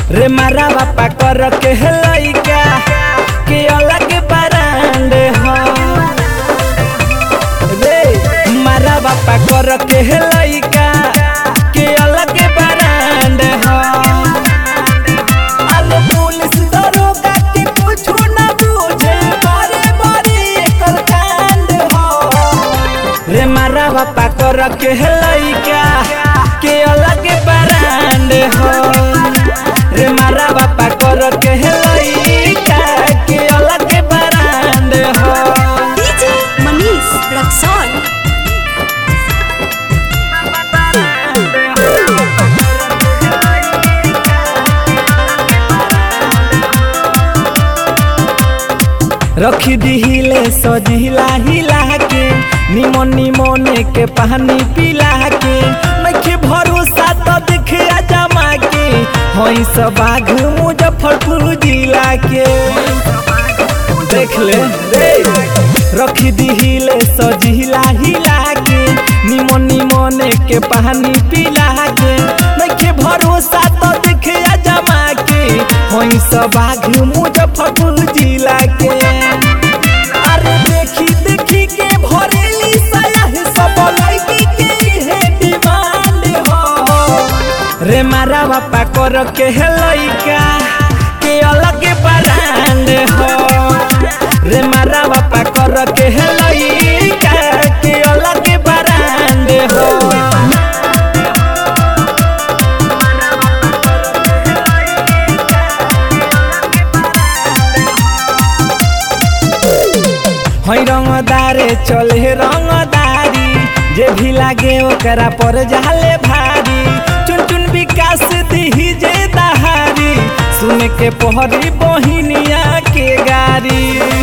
रे मारा बापा कर के लइका के अलग बरांड हो रे मारा बापा कर के लइका के अलग बरांड हो अरे पुलिस दरोगा के कुछ न बुझे बारे बारे एकर कांड हो रे मारा बापा कर के लइका के अलग बरांड हो रे मारा बापा कर के लइका के अलग बरांड हो DJ Manish Raxon. रखी दिहिले सजिला हिला के निमन निमने के पानी पिला के नखे भरोसा तो देखे जमा के हई सब बाघ मुजफ्फरपुर जिला के देख ले रे रखी दिहिले सजिला हिला के निमन निमने के पानी पिला के नखे भरोसा तो देखे जमा के हई सब बाघ मुजफ्फरपुर जिला के अरे देखी देखी के भरेली सयाह सब लड़की के है डिमांड हो रे मारा बापा कर के है लइका के अलग ब्रांड हो रे मारा बापा कर के है लइका के अलग ब्रांड हो हई रंगदारे चले रंगदारी जे भी लागे ओकरा पर जाले भारी चुन चुन विकास दिही जे दहारी सुन के पहरी बहिनिया के गारी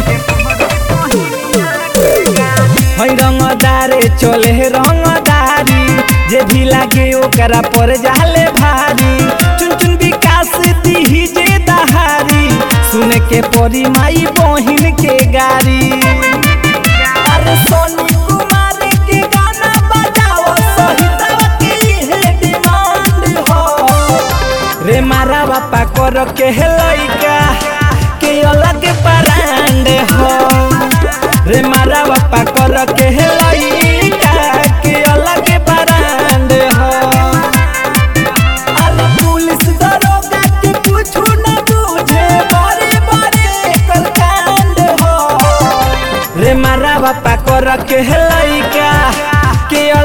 हई रंगदारे चले रंगदारी जे भी लागे ओकरा पर जाले भारी चुन चुन विकास दिही जे दहारी सुन के परी माई बहिन के गारी अरे सोनी कुमार के गाना बजाओ सहिता की है डिमांड हो रे मारा बापा कर के है लइका के अलग ब्रांड हो रे मारा बापा कर के है लइका के अलग ब्रांड हो अरे पुलिस दरोगा के कुछ न बुझे बारे बारे एकर कांड हो रे मारा बापा कर के लइका के